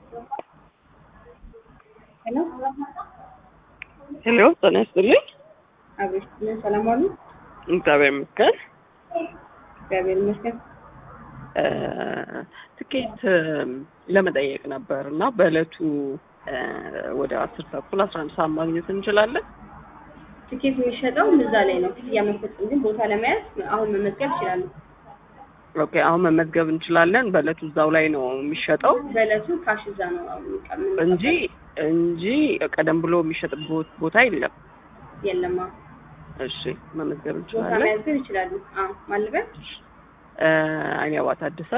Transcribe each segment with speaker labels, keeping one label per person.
Speaker 1: ሄሎ
Speaker 2: ሄሎ ጤና ይስጥልኝ።
Speaker 1: አቤት ሰላም ዋሉ?
Speaker 2: እግዚአብሔር ይመስገን።
Speaker 1: እግዚአብሔር ይመስገን።
Speaker 2: እ ትኬት እም፣ ለመጠየቅ ነበር እና በእለቱ እ፣ ወደ አስር ተኩል አስራ አንድ ሰዓት ማግኘት እንችላለን?
Speaker 1: ትኬት የሚሸጠው እዛ ላይ ነው። ክፍያ መፈጸም ግን ቦታ ለመያዝ አሁን መመዝገብ ይችላሉ።
Speaker 2: ኦኬ አሁን መመዝገብ እንችላለን። በእለቱ እዛው ላይ ነው የሚሸጠው
Speaker 1: በእለቱ ካሽ እዛ ነው አሁን የምንቀበለው።
Speaker 2: እንጂ እንጂ ቀደም ብሎ የሚሸጥበት ቦታ የለም።
Speaker 1: የለማ
Speaker 2: እሺ መመዝገብ
Speaker 1: ቦታ
Speaker 2: እንችላለን።
Speaker 1: መያዝ ግን ይችላሉ። አዎ ማልበት
Speaker 2: እ፣ አይኔ አባ ታደሰ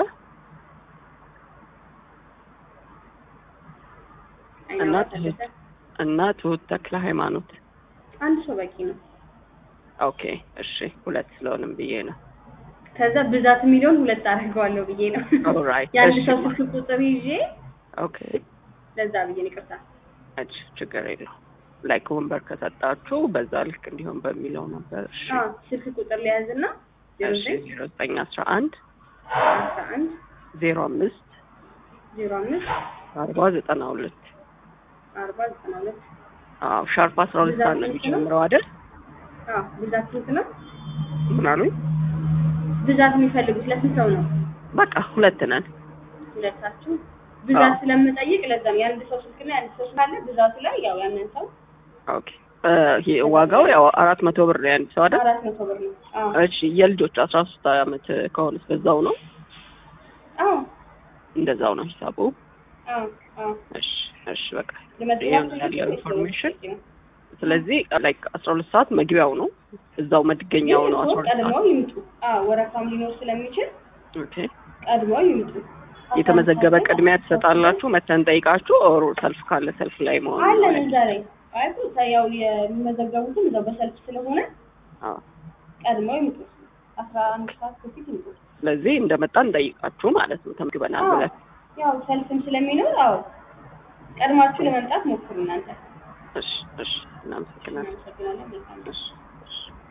Speaker 2: እና ትሁት እና ትሁት ተክለ ሃይማኖት።
Speaker 1: አንድ ሰው በቂ ነው።
Speaker 2: ኦኬ እሺ፣ ሁለት ስለሆንም ብዬ ነው።
Speaker 1: ከዛ ብዛት የሚለውን ሁለት አደርገዋለሁ ብዬ ነው።
Speaker 2: ኦልራይት፣
Speaker 1: የአንድ
Speaker 2: እሺ።
Speaker 1: ሰው ስልክ ቁጥር ይዤ
Speaker 2: ኦኬ
Speaker 1: ለዛ ብዬ ነው። ይቅርታ።
Speaker 2: እሺ፣ ችግር የለው። ላይክ ወንበር ከሰጣችሁ በዛ ልክ እንዲሆን በሚለው ነበር። እሺ
Speaker 1: አዎ ስልክ ቁጥር ሊያዝና ዜሮ
Speaker 2: እሺ፣
Speaker 1: ዘጠኝ
Speaker 2: ዜሮ ዘጠኝ አስራ አንድ
Speaker 1: አስራ አንድ
Speaker 2: ዜሮ አምስት
Speaker 1: ዜሮ አምስት
Speaker 2: አርባ ዘጠና ሁለት
Speaker 1: አርባ ዘጠና ሁለት
Speaker 2: አዎ ሻርፕ አስራ ሁለት ሰዓት ነው የሚጀምረው አይደል?
Speaker 1: አዎ ብዛት ስንት ነው?
Speaker 2: ምን አሉኝ?
Speaker 1: ብዛት የሚፈልጉት ለስንት ሰው ነው?
Speaker 2: በቃ ሁለት ነን።
Speaker 1: ሁለታችሁ ብዛት
Speaker 2: አዎ።
Speaker 1: ስለምጠይቅ ለዛም የአንድ ሰው ስልክና የአንድ ሰው ካለ ብዛቱ ላይ ያው ያንን ሰው
Speaker 2: ኦኬ እ፣ ይሄ ዋጋው ያው አራት መቶ ብር ነው የአንድ ሰው አይደል?
Speaker 1: አራት መቶ ብር ነው። አዎ
Speaker 2: እሺ የልጆች አስራ ሶስት አመት ከሆነስ በዛው ነው
Speaker 1: አዎ
Speaker 2: እንደዛው ነው ሂሳቡ።
Speaker 1: አዎ አዎ
Speaker 2: እሺ እሺ በቃ
Speaker 1: ለመጥራት
Speaker 2: ይሄን ያለው ኢንፎርሜሽን ስለዚህ ላይክ አስራ ሁለት ሰዓት መግቢያው ነው እዛው መድገኛው ነው አስራ ሁለት
Speaker 1: ቀድመው
Speaker 2: ሰዓት
Speaker 1: ይምጡ። አዎ ወረፋም ሊኖር ስለሚችል
Speaker 2: ኦኬ
Speaker 1: ቀድመው ይምጡ።
Speaker 2: የተመዘገበ ቅድሚያ ትሰጣላችሁ መተን ጠይቃችሁ ኦር ሰልፍ ካለ ሰልፍ ላይ መሆን
Speaker 1: አለን እዛ ላይ አይ ቦታ ያው የሚመዘገቡትም እዛው በሰልፍ ስለሆነ
Speaker 2: አዎ
Speaker 1: ቀድመው ይምጡ። አስራ አንድ ሰዓት በፊት ይምጡ።
Speaker 2: ስለዚህ እንደመጣ እንጠይቃችሁ ማለት ነው ተመዝግበናል
Speaker 1: አዎ
Speaker 2: ብለን
Speaker 1: ያው ሰልፍም ስለሚኖር አዎ ቀድማችሁ ለመምጣት ሞክሩ እናንተ።
Speaker 2: እሺ እሺ እናመሰግናለን
Speaker 1: እናመሰግናለን። መልካም
Speaker 2: እሺ እሺ